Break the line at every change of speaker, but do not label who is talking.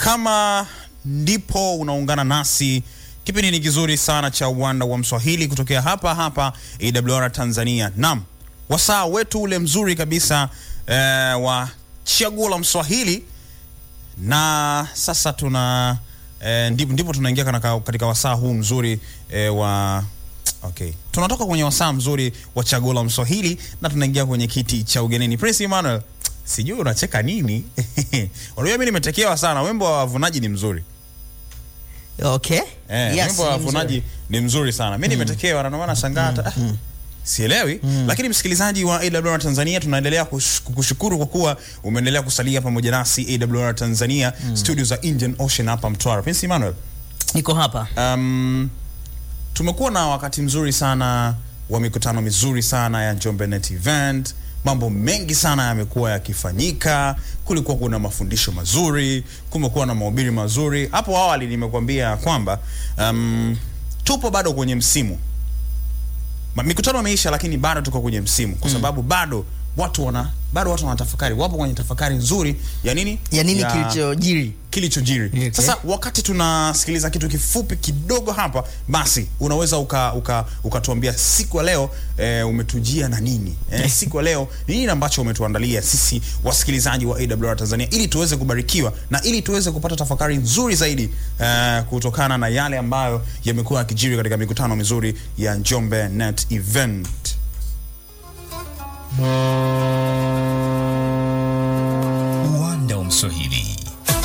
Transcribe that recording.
Kama ndipo unaungana nasi, kipindi ni kizuri sana cha uwanda wa Mswahili kutokea hapa hapa AWR Tanzania. Naam, wasaa wetu ule mzuri kabisa eh, wa chaguo la Mswahili, na sasa tuna eh, ndipo, ndipo tunaingia katika, katika wasaa huu mzuri eh, wa Okay. Tunatoka kwenye wasaa mzuri wa chaguo la Mswahili na tunaingia kwenye kiti cha ugenini. Prince Emmanuel, sijui unacheka nini? Unajua mimi nimetekewa sana. Wimbo wa wavunaji ni mzuri.
Okay.
Eh,
Yes,
wimbo wa
ni
wavunaji
mzuri.
ni mzuri sana. Mimi nimetekewa na ndio maana nashangaa hata ah, sielewi. Lakini msikilizaji wa AWR Tanzania tunaendelea kush- kukushukuru kwa kuwa umeendelea kusalia pamoja nasi AWR Tanzania studio za Indian Ocean hapa Mtwara. Prince Emmanuel,
Niko hapa.
Um, tumekuwa na wakati mzuri sana wa mikutano mizuri sana ya Njombe Net Event. Mambo mengi sana yamekuwa yakifanyika. Kulikuwa kuna mafundisho mazuri, kumekuwa na mahubiri mazuri. Hapo awali nimekuambia kwamba um, tupo bado kwenye msimu Ma- mikutano imeisha, lakini bado tuko kwenye msimu kwa sababu bado watu wana bado watu wanatafakari, wapo kwenye tafakari nzuri ya nini
Ya nini kilichojiri?
kilichojiri.
Okay.
Sasa wakati tunasikiliza kitu kifupi kidogo hapa, basi unaweza uka uka ukatuambia siku ya leo e, umetujia na nini e, siku ya leo ni nini ambacho umetuandalia sisi wasikilizaji wa AWR Tanzania ili tuweze kubarikiwa na ili tuweze kupata tafakari nzuri zaidi e, kutokana na yale ambayo yamekuwa yakijiri katika mikutano mizuri ya Njombe Net Event.